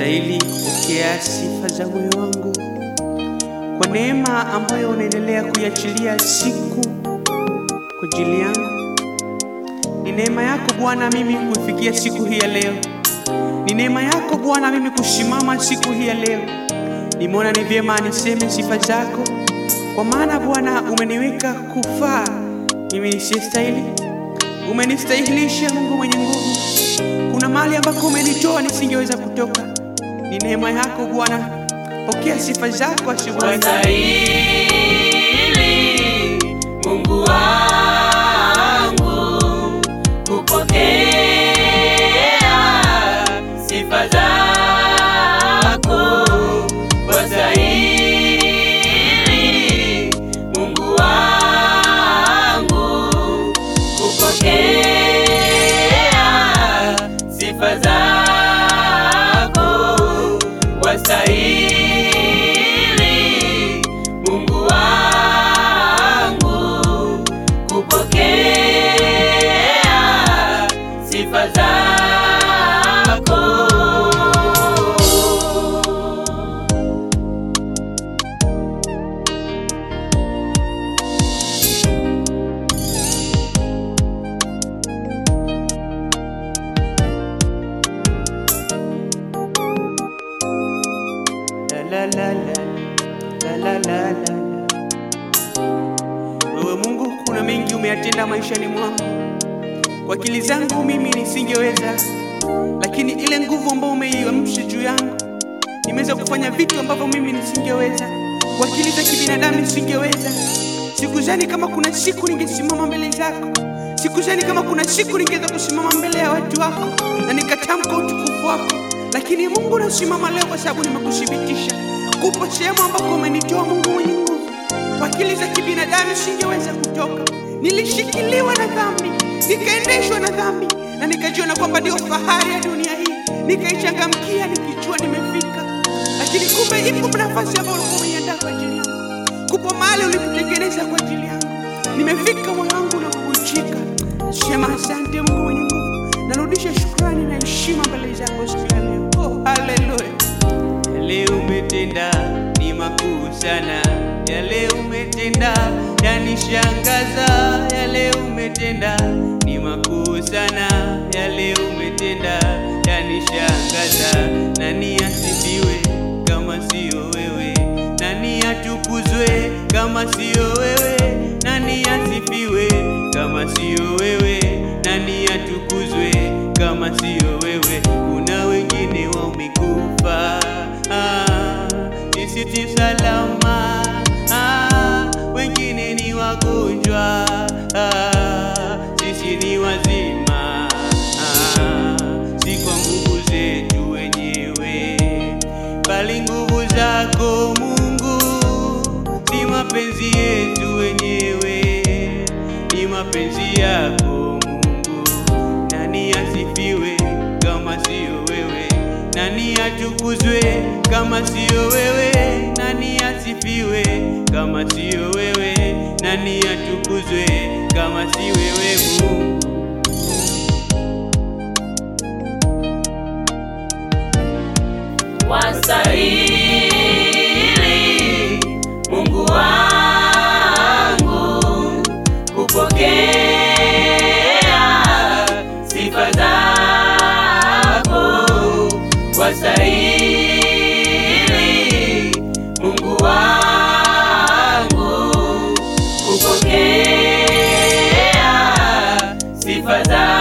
Unastahili kupokea sifa za moyo wangu kwa neema ambayo unaendelea kuiachilia siku kwa ajili yangu. Ni neema yako Bwana mimi kuifikia siku hii ya leo. Ni neema yako Bwana mimi kusimama siku hii ya leo. Nimeona ni vyema niseme sifa zako, kwa maana Bwana umeniweka kufaa mimi nisiyestahili. Umenistahilisha Mungu mwenye nguvu. Kuna mahali ambako umenitoa nisingeweza kutoka. Ni neema yako Bwana, pokea sifa zako asubuhi. Wastahili Mungu wangu kupokea sifa zako. Wastahili Mungu wangu kupokea sifa zako. Wastahili Mungu wangu kupokea sifa zako. La, la, la, la, la, la, la, la. Wewe Mungu, kuna mengi umeyatenda maishani mwangu. Kwa akili zangu mimi nisingeweza, lakini ile nguvu ambayo umeiamsha juu yangu, nimeweza kufanya vitu ambavyo mimi nisingeweza. Kwa akili za kibinadamu nisingeweza. Sikuzani kama kuna siku ningesimama mbele zako, sikuzani kama kuna siku ningeweza kusimama mbele ya watu wako na nikatamka utukufu wako, lakini Mungu nasimama leo kwa sababu nimekushibitisha kupo sehemu ambako umenitoa Mungu mwenye nguvu. Kwa akili za kibinadamu singeweza kutoka, nilishikiliwa na dhambi, nikaendeshwa na dhambi, na nikajiona kwamba ndio fahari ya dunia hii, nikaichangamkia nikijua nimefika, lakini kumbe ipo nafasi ambayo ulikuwa umeiandaa kwa ajili yangu, kupo mahali ulipotengeneza kwa ajili yangu. Nimefika, moyo wangu na kuvunjika. Sema asante Mungu mwenye nguvu, narudisha shukrani na heshima mbele zako siku ya leo. Oh, haleluya! Yale umetenda ni makuu sana, yale umetenda yanishangaza, yale umetenda ni makuu sana, yale umetenda yanishangaza. Nani asifiwe kama siyo wewe? Nani atukuzwe kama siyo wewe? Nani asifiwe kama siyo wewe? Nani atukuzwe kama siyo wewe? Kuna wengine wamekufa, ah, sisi ti salama, ah, wengine ni wagonjwa, ah, sisi ni wazima, ah, si kwa nguvu zetu wenyewe, bali nguvu zako Mungu, si mapenzi yetu wenyewe, ni mapenzi yako Mungu. Nani asifiwe kama siyo wewe? Nani atukuzwe kama siyo wewe? Nani asifiwe kama siyo wewe? Nani atukuzwe kama si wewe Mungu? Wastahili Mungu wangu kupokea sifa zako. Wastahili Mungu wangu kupokea sifa zako.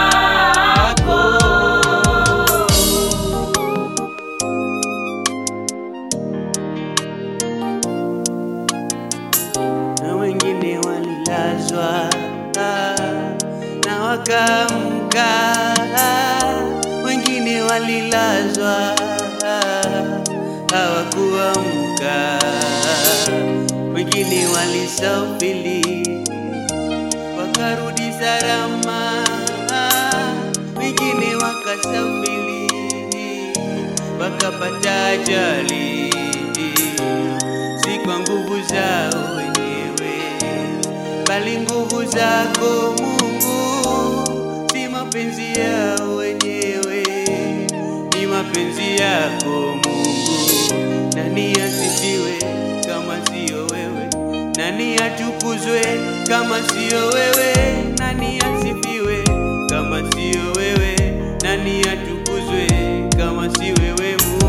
na wengine walilazwa ah, na wakaamka, ah, wengine walilazwa ah, hawakuamka, wengine walisafiri wakarudi salama, ah, wengine wakasafiri wakapata ajali, si kwa nguvu zao wenyewe, bali nguvu zako Mungu, si mapenzi yao wenyewe, ni mapenzi mapenzi yako Mungu. Nani asifiwe kama siyo wewe? Nani atukuzwe kama siyo wewe? Nani asifiwe kama siyo wewe? Nani atukuzwe kama si wewe Mungu?